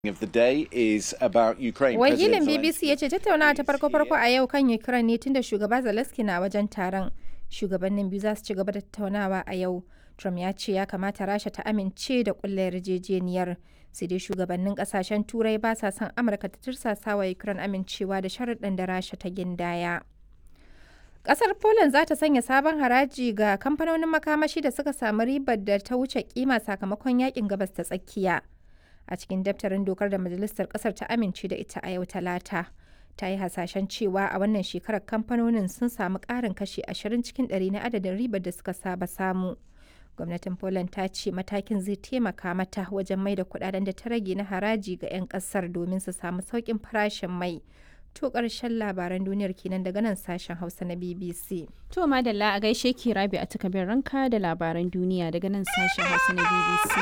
of the day is about Ukraine. Wakilin President BBC ya ce tattaunawa ta farko-farko a yau kan Ukraine ne tunda shugaba Zelensky na wajen taron. Shugabannin biyu za su ci gaba da tattaunawa a yau. Trump ya ce ya kamata Rasha ta amince da kulla yarjejeniyar. Sai dai shugabannin kasashen Turai ba sa son Amurka ta tirsasa wa Ukraine amincewa da sharuɗan da Rasha ta gindaya. Ƙasar Poland za ta sanya sabon haraji ga kamfanonin makamashi da suka samu ribar da ta wuce kima sakamakon yakin gabas ta tsakiya. a cikin daftarin dokar da majalisar kasar ta amince da ita a yau talata ta yi hasashen cewa a wannan shekarar kamfanonin sun samu ƙarin kashi 20 cikin 100 na adadin ribar da suka saba samu gwamnatin poland ta ce matakin zai taimaka mata wajen mai da kudaden da ta rage na haraji ga 'yan kasar domin su samu sauƙin farashin mai to ƙarshen labaran duniyar kenan daga nan sashen hausa na bbc To madalla a gaishe ki rabi a takabin ranka da labaran duniya daga nan sashen hausa na BBC.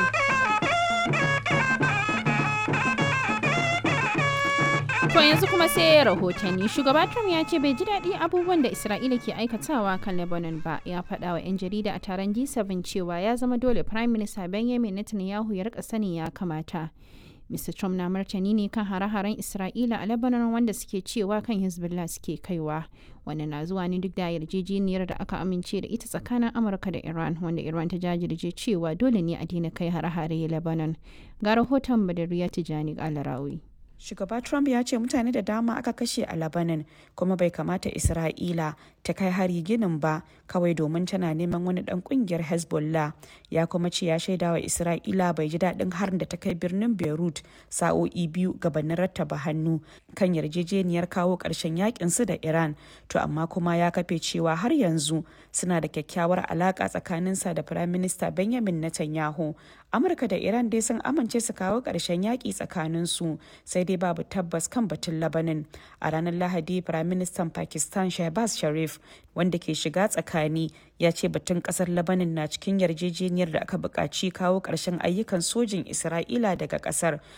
To yanzu kuma sai rahotanni shugaba Trump ya ce bai ji daɗi abubuwan da Isra'ila ke aikatawa kan Lebanon ba ya faɗa wa 'yan jarida a taron G7 cewa ya zama dole Prime Minister Benjamin Netanyahu ya rika sani ya kamata. Mr. Trump na martani ne kan hare-haren Isra'ila a Lebanon wanda suke cewa kan Hezbollah suke kaiwa. Wannan na zuwa ne duk da yarjejeniyar da aka amince da ita tsakanin Amurka da Iran wanda Iran ta jajirce cewa dole ne a daina kai hare-hare Lebanon. Ga rahoton Badariya Tijani Alarawi. Shugaba Trump ya ce mutane da dama aka kashe a Lebanon kuma bai kamata Isra'ila ta kai hari ginin ba kawai domin tana neman wani dan kungiyar Hezbollah. Ya kuma ce ya shaida wa Isra'ila bai ji daɗin harin da ta kai birnin Beirut sa'o'i biyu gabanin rattaba hannu kan yarjejeniyar kawo ƙarshen yakin su da Iran. To amma kuma ya kafe cewa har yanzu suna da kyakkyawar alaƙa tsakaninsa da Firayim Minista Benjamin Netanyahu. Amurka da Iran dai sun amince su kawo ƙarshen yaƙi tsakaninsu sai dai babu tabbas kan batun labanin a ranar lahadi firaministan pakistan shahbaz sharif wanda ke shiga tsakani ya ce batun kasar labanin na cikin yarjejeniyar da aka buƙaci kawo ƙarshen ayyukan sojin isra'ila daga ƙasar